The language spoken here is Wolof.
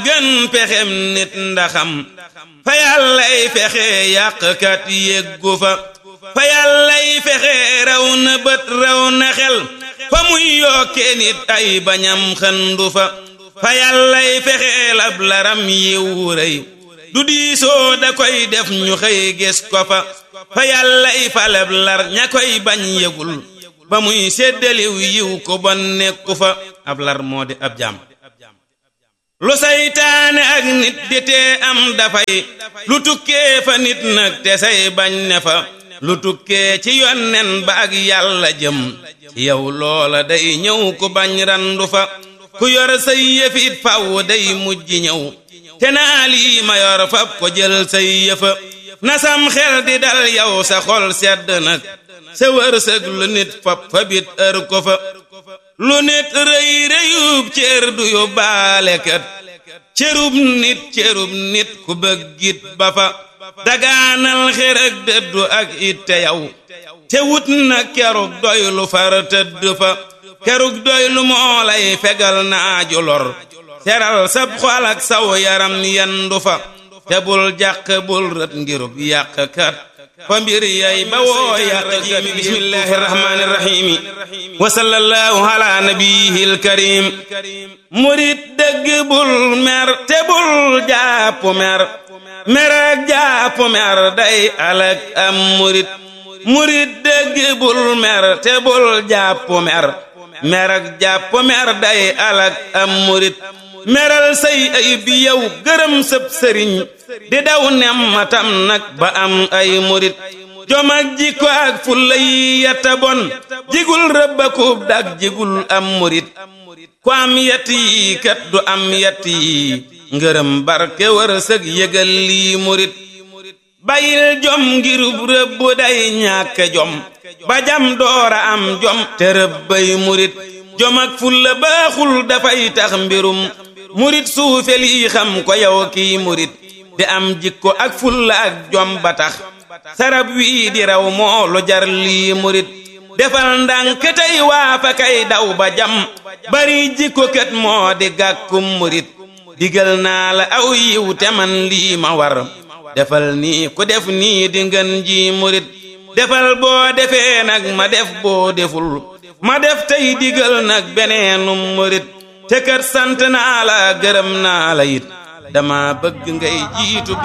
gën pexem nit ndaxam fa yàllay fexe yàqkat yeggu fa fa yàllay fexe raw na bët raw na xel fa muy yokkee nit ay bañam xëndu fa fa yàllay fexeel ab laram yiw rëy du diisoo da koy def ñu xëy gis ko fa fa yàllay falab lar ña koy bañ yëgul ba muy séddaliw yiw ko bon nekku fa ab lar moo di ab jaam lu saytaane ak nit di tee am dafay lu tukkee fa nit nag te say bañ ne fa lu tukkee ci yonnen ba ak yàlla jëm ci yow loola day ñëw ku bañ randu fa ku yor say yëfit faw day mujj ñëw te naa lii ma yor fab ko jël say yëfa nasam xel di dal yow sa xol sedd nag sa wërsëg lu nit fab fa bit ër ko fa lu nit rëy rëyub cër du yu baalekat cërub nit cërub nit ku bëggit ba fa dagaanal xër ak dëddu ak itte yow te wut na kerug doy lu far tëdd fa kerug doy lu moo lay fegal naaju lor seral sab xol ak saw yaram yendu fa te bul jàq bul rët ngirub yàqkat fa mbir yay ba woo yàqkat bismillahi rahmani rahimi wa sallallahu ala nabiyil karim murit dëgg bul mer te bul jàpp mer mer ak jàpp mer day alak am murit murit dëgg bul mer te bul jàpp mer mer ak jàpp mer day alak am murit meral say ay bi yow gërëm sëb sëriñ di daw nemmatam nag ba am ay murit jom ak jikko ak fulla yi yetta bon jigul rëbbakub dag jigul am murit ku am yett yi kat du am yett yi ngërëm barke wërsëg yëgal lii murit bayil jom ngirub rëbb day ñàkk jom ba jam doora am jom te rëbbay murit jom ak fulla baaxul dafay tax mbirum murit suufe lii xam ko yow kii murit di am jikko ak fulla ak jom ba tax sarab wii di raw moo lu jar lii murit defal ndànk tey waa fa kay daw ba jam bari jikko kat moo di gàkkum murit digal naa la aw yiw te man lii ma war defal nii ku def nii di ngën ji murit defal boo defee nag ma def boo deful ma def tey digal nag beneenum murit te kat sant naa la gërëm naa la it dama bëgg ngay jiitu